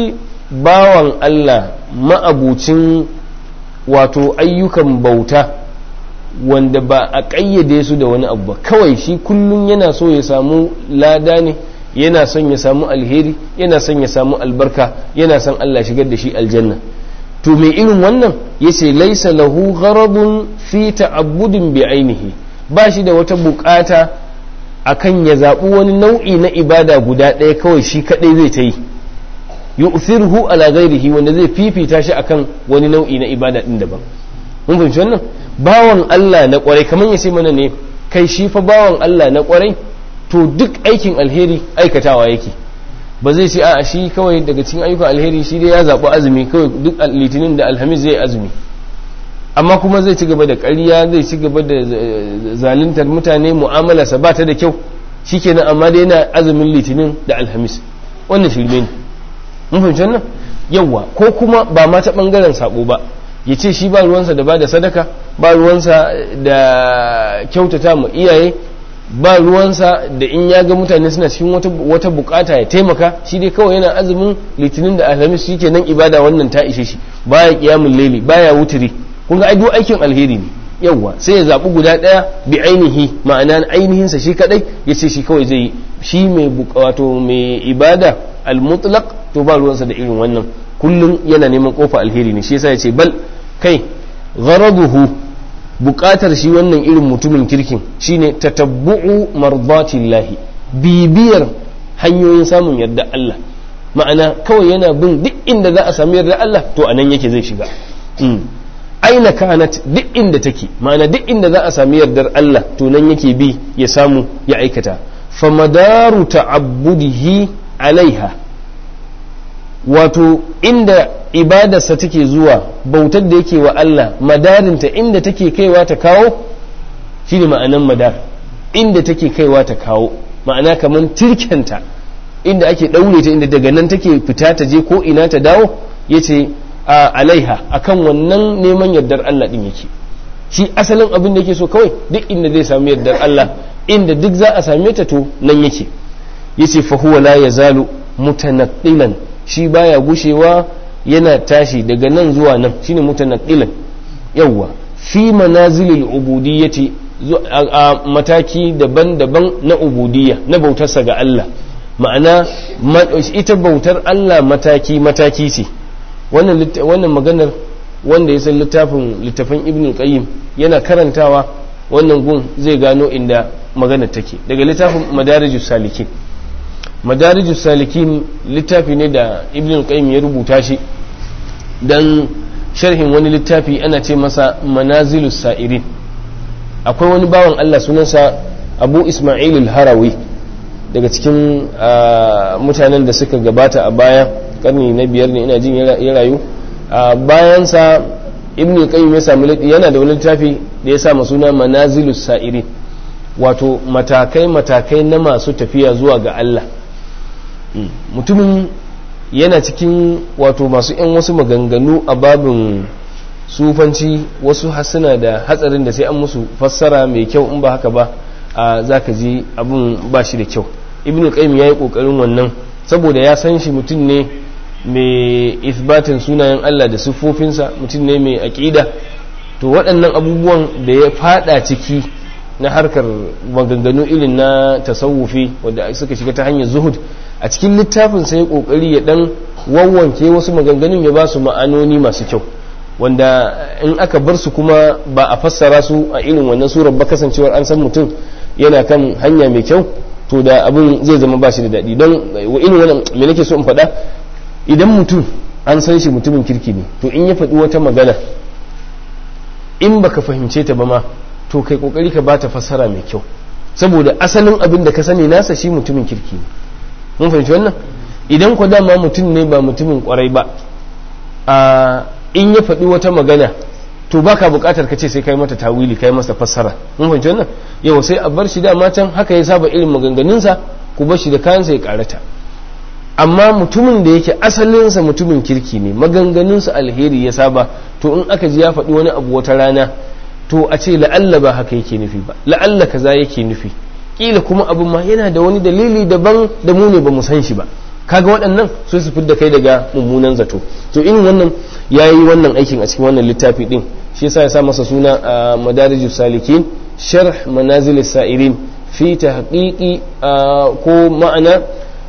bawan Allah ma'abucin wato ayyukan bauta wanda ba a ƙayyade su da wani abu ba kawai shi kullum yana so ya samu lada ne yana son ya samu alheri yana son ya samu albarka yana son Allah shigar da shi aljanna to mai irin wannan yace laisa lahu gharadun fi ta'abbudin bi ainihi ba shi da wata bukata akan ya zaɓi wani nau'i na ibada guda ɗaya kawai shi kaɗai zai ta yi yu'thirhu ala ghairihi wanda zai fifita shi akan wani nau'i na ibada ɗin daban mun fahimci wannan bawan Allah na kwarai kamar ya ce mana ne kai shi fa bawan Allah na kwarai to duk aikin alheri aikatawa yake ba zai ce a shi kawai daga cikin ayyukan alheri shi dai ya zaɓi azumi kawai duk litinin da alhamis zai azumi amma kuma zai ci gaba da ƙarya zai ci gaba da zaluntar mutane mu'amalarsa ba ta da kyau shikenan amma dai yana azumin litinin da alhamis wannan shirme ne mun fahimci wannan yawa ko kuma ba ma ta bangaren sabo ba ya ce shi ba ruwansa da ba da sadaka ba ruwansa da kyautata ma iyaye ba ruwansa da in ya ga mutane suna cikin wata bukata ya taimaka shi dai kawai yana azumin litinin da alhamis shi nan ibada wannan ta ishe shi baya kiyamun laili baya wuturi kun ga duk aikin alheri ne yawwa sai ya zaɓi guda ɗaya bi ainihi ma'ana ainihinsa shi kadai ya ce shi kawai zai yi shi mai wato mai ibada al-mutlaq to ba ruwansa da irin wannan kullum yana neman kofa alheri ne shi yasa ya ce bal kai gharaduhu buƙatar shi wannan irin mutumin kirkin shine tatabbu'u mardatillahi bibiyar hanyoyin samun yarda Allah ma'ana kawai yana bin duk inda za a sami yarda Allah to anan yake zai shiga aina kanat duk inda take ma'ana duk inda za a sami yardar Allah to nan yake bi ya samu ya aikata famadaru ta'abbudihi alaiha wato inda ibadarsa take zuwa bautar da yake wa Allah madarinta inda take kaiwa ta kawo shine ma'anan madar inda take kaiwa ta kawo ma'ana kamar tirkenta inda ake ɗaure ta inda daga nan take fita ta je ko ina ta dawo yace a alaiha akan wannan neman yardar Allah din yake shi asalin abin da yake so kawai duk inda zai samu yardar Allah inda duk za a same ta to nan yake yace fa huwa la yazalu mutanaqqilan shi baya gushewa yana tashi daga nan zuwa nan shine mutanaqqilan yawwa fi manazilil ubudiyyati a mataki daban-daban na ubudiyya na bautarsa ga Allah ma'ana ita bautar Allah mataki-mataki ce wannan maganar wanda ya san littafin littafin ibn qayyim yana karantawa wannan gun zai gano inda maganar take daga littafin madarijus salikin madarijus salikin littafi ne da ibn qayyim ya rubuta shi dan sharhin wani littafi ana ce masa manazilus sa'irin akwai wani bawan Allah sunansa abu ismail al-harawi daga cikin mutanen da suka gabata a baya karni na biyar ne ina jin ya rayu bayansa ibn qayyim ya samu yana da wani littafi da ya sa suna manazilus sa'irin wato matakai matakai na masu tafiya zuwa ga Allah mutumin yana cikin wato masu yan wasu maganganu a babin sufanci wasu hasuna da hatsarin da sai an musu fassara mai kyau in ba haka ba a zaka ji abin ba shi da kyau ibn qayyim yayi kokarin wannan saboda ya san shi mutum ne mai isbatin sunayen Allah da siffofinsa mutum ne mai aƙida to waɗannan abubuwan da ya fada ciki na harkar maganganu irin na tasawufi wanda suka shiga ta hanyar zuhud a cikin littafin sai kokari ya dan wawwanke wasu maganganun ya ba su ma'anoni masu kyau wanda in aka bar su kuma ba a fassara su a irin wannan surar ba kasancewar an san mutum yana kan hanya mai kyau to da abin zai zama ba shi da daɗi don wa irin wannan me nake so in faɗa idan mutum an san shi mutumin kirki ne to in ya faɗi wata magana in baka fahimce ta ba ma to kai kokari ka bata fassara mai kyau saboda asalin abin da ka sani nasa shi mutumin kirki ne mun fahimci wannan idan ku dama mutum ne ba mutumin kwarai ba a in ya faɗi wata magana to baka buƙatar ka ce sai kai mata tawili kai masa fassara mun fahimci wannan yau sai a bar shi dama can haka ya saba irin maganganunsa ku bar shi da kayansa ya karata amma mutumin da yake asalinsa mutumin kirki ne maganganunsa alheri ya saba to in aka ji ya faɗi wani abu wata rana to a ce la'alla ba haka yake nufi ba la'alla kaza yake nufi kila kuma abin ma yana da wani dalili daban da mu ne ba mu san shi ba kaga waɗannan sai su fidda kai daga mummunan zato to irin wannan yayi wannan aikin a cikin wannan littafi din shi yasa ya sa masa suna a madarijus salikin sharh manazil sa'irin fi tahqiqi ko ma'ana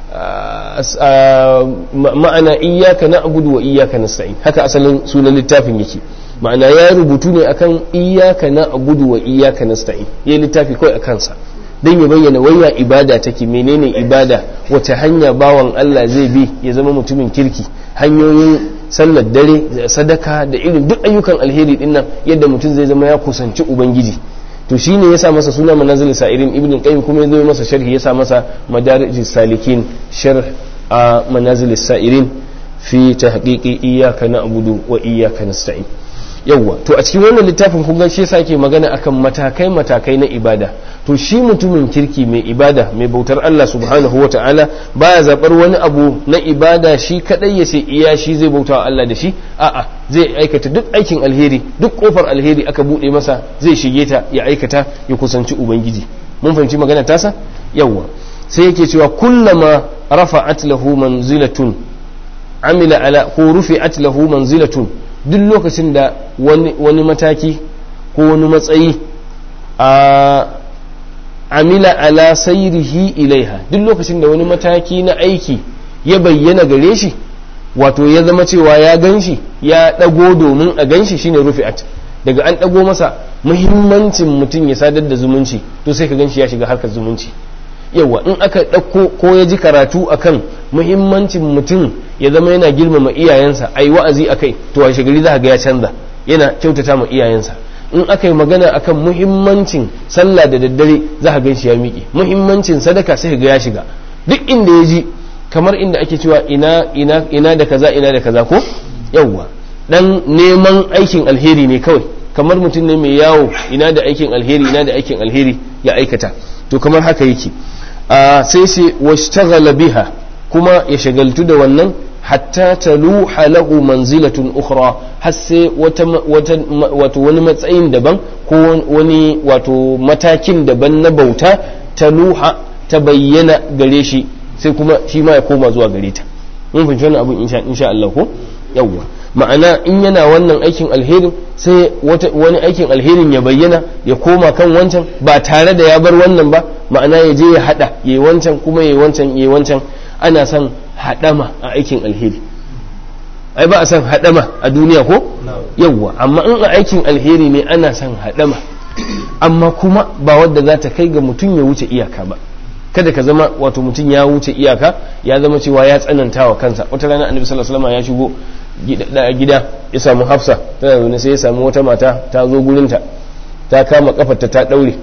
ma'ana iyyaka na'budu wa iyyaka nasta'in haka asalin sunan littafin yake ma'ana ya rubutu ne akan iyyaka na'budu wa iyyaka nasta'in yayi littafi kawai akan sa dan ya bayyana waya ibada take menene ibada wace hanya bawan Allah zai bi ya zama mutumin kirki hanyoyin sallar dare sadaka da irin duk ayyukan alheri dinnan yadda mutum zai zama ya kusanci ubangiji to shine ya sa masa suna manazil sa'irin ibn qayyim kuma ya zo masa sharhi ya sa masa madarij salikin sharh a manazil sa'irin fi tahqiqi iyyaka na'budu wa iyyaka nasta'in yawwa to a cikin wannan littafin kun ga shi yasa ke magana akan matakai matakai na ibada to shi mutumin kirki mai ibada mai bautar Allah subhanahu wa ta'ala baya zabar wani abu na ibada shi kadai ya ce iya shi zai bauta wa Allah da shi a'a zai aikata duk aikin alheri duk kofar alheri aka bude masa zai shige ta ya aikata ya kusanci ubangiji mun fahimci magana tasa yawwa sai yake cewa kullama rafa'at lahu manzilatun amila ala ko rufi'at lahu manzilatun duk lokacin da wani mataki ko wani matsayi a amila ala sairihi ilaiha duk lokacin da wani mataki na aiki ya bayyana gare shi wato ya zama cewa ya gan shi ya ɗago domin a gan shi shine rufi'at daga an ɗago masa muhimmancin mutum ya sadar da zumunci to sai ka gan shi ya shiga harkar zumunci yawa in aka ɗauko ko ya ji karatu akan muhimmancin mutum ya zama yana girmama iyayensa ai wa'azi akai to a shigari za ga ya canza yana kyautata ma iyayensa in aka yi magana akan muhimmancin sallah da daddare za ka gan shi ya miƙe muhimmancin sadaka sai ga ya shiga duk inda ya ji kamar inda ake cewa ina ina ina da kaza ina da kaza ko yawa dan neman aikin alheri ne kawai kamar mutum ne mai yawo ina da aikin alheri ina da aikin alheri ya aikata to kamar haka yake sai sai washtaghala biha kuma ya shagaltu da wannan hatta taluha lahu manzilatun ukhra har sai wata wato wani matsayin daban ko wani wato matakin daban na bauta taluha ta bayyana gare shi sai kuma shi ma ya koma zuwa gare ta mun fahimci wannan abun insha Allah ko yawwa ma'ana in yana wannan aikin alherin sai wani aikin alherin ya bayyana ya koma kan wancan ba tare da ya bar wannan ba ma'ana ya je ya hada yayi wancan kuma yayi wancan yayi wancan ana son hadama a aikin alheri ai ba a son hadama a duniya ko yawwa amma in a aikin alheri ne ana son hadama amma kuma ba wadda za ta kai ga mutum ya wuce iyaka ba kada ka zama wato mutum ya wuce iyaka ya zama cewa ya tsananta wa kansa wata rana annabi sallallahu alaihi wasallam ya shigo gida ya samu hafsa tana zaune sai ya samu wata mata ta zo gurinta ta kama kafarta ta daure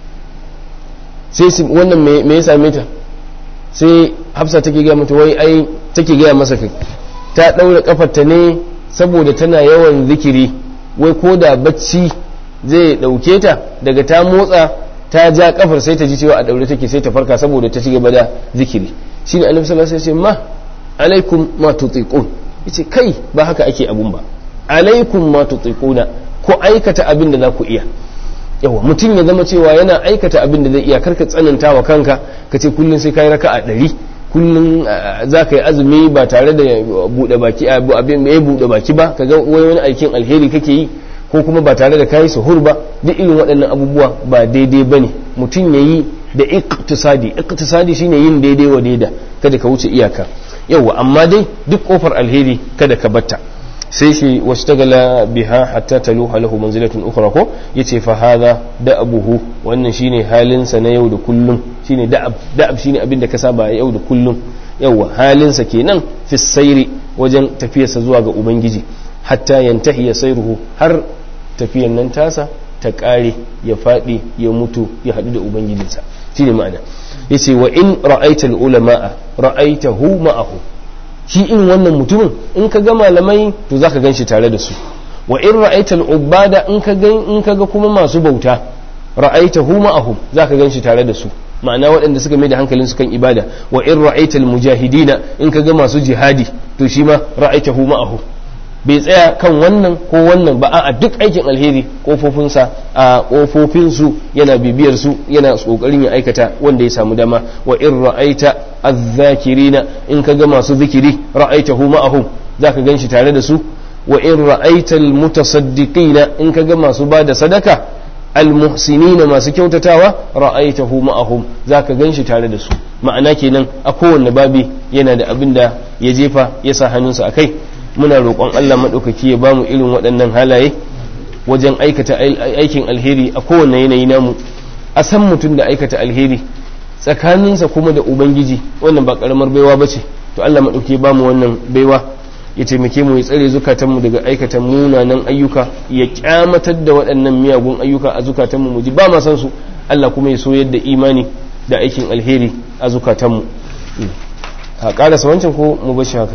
sai wannan me ya same ta sai hafsa take gaya mata wai ai take gaya masa kai ta daure kafarta ne saboda tana yawan zikiri wai ko da bacci zai dauke ta daga ta motsa ta ja kafar sai ta ji cewa a daure take sai ta farka saboda ta ci gaba da zikiri shine annabi sallallahu alaihi wasallam ma alaikum ma tutiqun yace kai ba haka ake abun ba alaikum ma tutiquna ko aikata abin da za ku iya yawa mutum ya zama cewa yana aikata abin da zai iya karka tsananta wa kanka ka ce kullum sai kai raka'a ɗari kullum za ka yi azumi ba tare da buɗe baki abin mai buɗe baki ba ka ga wani aikin alheri kake yi ko kuma ba tare da kayi suhur ba duk irin waɗannan abubuwa ba daidai bane mutum ya yi da iktisadi iktisadi shine yin daidai wa daida kada ka wuce iyaka yawa amma dai duk kofar alheri kada ka batta sai shi washtagala biha hatta taluha lahu manzilatun ukhra ko yace fa hadha da'abuhu wannan shine halinsa na yau da kullum shine da'ab da'ab shine abin da ka saba yau da kullum yawa halinsa kenan fi sairi wajen tafiyarsa zuwa ga ubangiji hatta yantahi sairuhu har tafiyan nan tasa ta kare ya fadi ya mutu ya hadu da ubangijinsa shine ma'ana yace wa in ra'aita al-ulama'a ra'aitahu ma'ahu shi in wannan mutumin in ka ga malamai to zaka ganshi tare da su wa in ra'aita al-ubada in ka ga in ka ga kuma masu bauta ra'aitahu ma'ahum zaka ganshi tare da su ma'ana waɗanda suka mai da hankalin su kan ibada wa in ra'aita al-mujahidina in ka ga masu jihadi to shi ma ra'aitahu ma'ahu bai tsaya kan wannan ko wannan ba a duk aikin alheri kofofinsa a kofofinsu yana bibiyar su yana kokarin ya aikata wanda ya samu dama wa in ra'aita adh-dhakirina in kaga masu zikiri ra'aitahu ma'ahum zaka ganshi tare da su wa in ra'aita al-mutasaddiqina in kaga masu bada sadaka al-muhsinina masu kyautatawa ra'aitahu ma'ahum zaka ganshi tare da su ma'ana kenan a kowanne babi yana da abin da ya jefa ya sa hannunsa akai muna roƙon Allah maɗaukaki ya bamu irin waɗannan halaye wajen aikata aikin alheri a kowane yanayi namu a san mutum da aikata alheri tsakaninsa kuma da ubangiji wannan ba ƙaramar baiwa ba ce to Allah maɗauki ba mu wannan baiwa ya taimake mu ya tsare zukatanmu daga aikata munanan ayyuka ya kyamatar da waɗannan miyagun ayyuka a zukatanmu mu ji ba ma san su Allah kuma ya soyar da imani da aikin alheri a zukatanmu a ƙarasa wancan ko mu bashi haka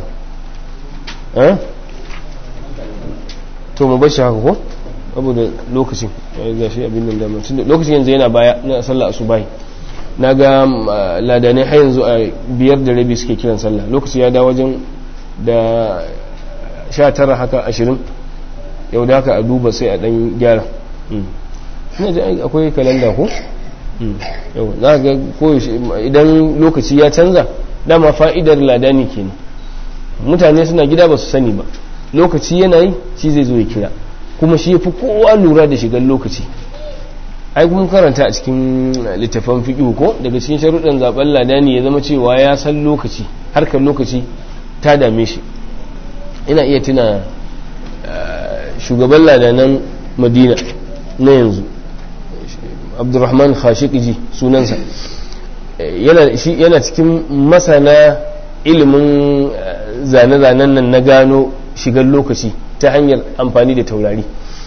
to mu bashi haka ko saboda lokacin ga shi abin nan damar tunda lokacin yanzu yana baya na sallah asubahi na ga ladanai har yanzu a biyar da rabi suke kiran sallah lokaci ya da wajen da sha tara haka ashirin yau da haka a duba sai a dan gyara ina ji akwai kalanda ko yau za ga koyaushe idan lokaci ya canza dama fa'idar ladani kenan mutane suna gida ba su sani ba lokaci yana yi shi zai zo ya kira kuma shi ya fi kowa lura da shigar lokaci ai kuma karanta a cikin littafan fiƙi ko daga cikin sharuɗan zaben ladani ya zama cewa ya san lokaci harkar lokaci ta dame shi ina iya tuna shugaban ladanan madina na yanzu abdurrahman khashiqiji sunansa yana cikin masana ilimin zane-zanen nan na gano shigar lokaci ta hanyar amfani da taurari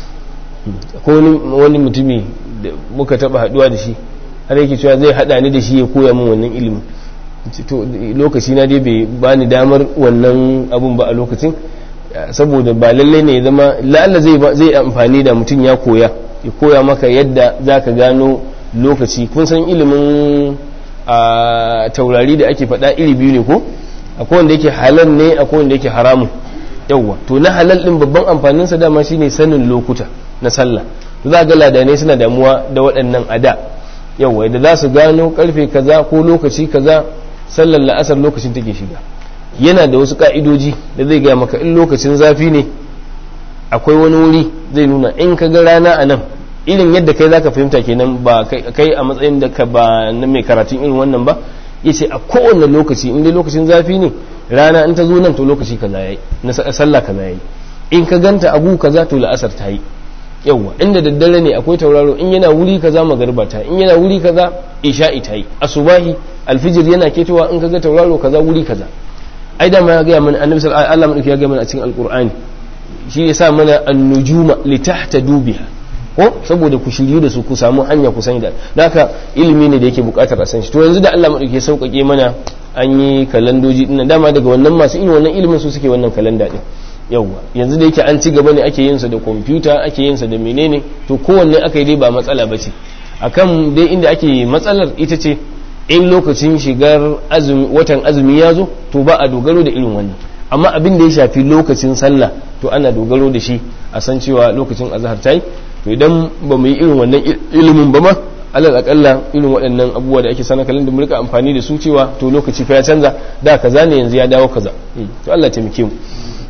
ko wani mutumi da muka taba haduwa da shi har yake cewa zai hada ni da shi ya koya min wannan ilimin to lokaci na dai bai bani damar wannan abun ba a lokacin saboda ba lalle ne ya zama la'alla zai zai amfani da mutum ya koya ya koya maka yadda zaka gano lokaci kun san ilimin a taurari da ake faɗa iri biyu ne ko akwai wanda yake halal ne akwai wanda yake haramun yawwa to na halal din babban amfanin sa dama shine sanin lokuta na sallah to za ga ladanai suna damuwa da waɗannan ada yawwa da za su gano karfe kaza ko lokaci kaza sallar la'asar lokacin take shiga yana da wasu ka'idoji da zai gaya maka in lokacin zafi ne akwai wani wuri zai nuna in ka ga rana a nan irin yadda kai zaka fahimta kenan ba kai a matsayin da ka ba na mai karatun irin wannan ba yace a kowane lokaci in dai lokacin zafi ne rana in ta zo nan to lokaci kaza yayi na sallah kaza yayi in ka ganta abu kaza to la'asar ta yi yawwa inda daddare ne akwai tauraro in yana wuri kaza magariba ta in yana wuri kaza isha'i ta yi asubahi alfijir yana ketowa in kaga tauraro kaza wuri kaza ai da ma ya ga mana annabi sallallahu alaihi wasallam ya ga mana a cikin alqur'ani shi yasa mana an-nujuma litahtadu biha ko saboda ku shiryu da su ku samu hanya ku sani da haka ilimi ne da yake bukatar a san shi to yanzu da Allah madauke sauƙaƙe mana an yi kalandoji dinnan dama daga wannan masu irin wannan ilimin su suke wannan kalanda din yawwa yanzu da yake an ci gaba ne ake yin sa da kwamfuta ake yin sa da menene to kowanne aka yi dai ba matsala ba ce akan dai inda ake matsalar ita ce in lokacin shigar azumi watan azumi ya zo to ba a dogaro da irin wannan amma abin da ya shafi lokacin sallah to ana dogaro da shi a san cewa lokacin azhar ta yi to idan ba mu yi irin wannan ilimin ba ma alal akalla irin waɗannan abubuwa da ake sana kalin da mu rika amfani da su cewa to lokaci fa ya canza da kaza ne yanzu ya dawo kaza to Allah taimake mu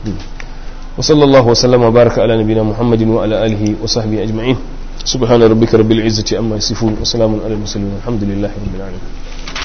wa sallallahu wa sallama baraka ala nabiyina muhammadin wa ala alihi wa sahbihi ajma'in subhana rabbika rabbil izzati amma yasifun wa salamun ala al mursalin alhamdulillahi rabbil alamin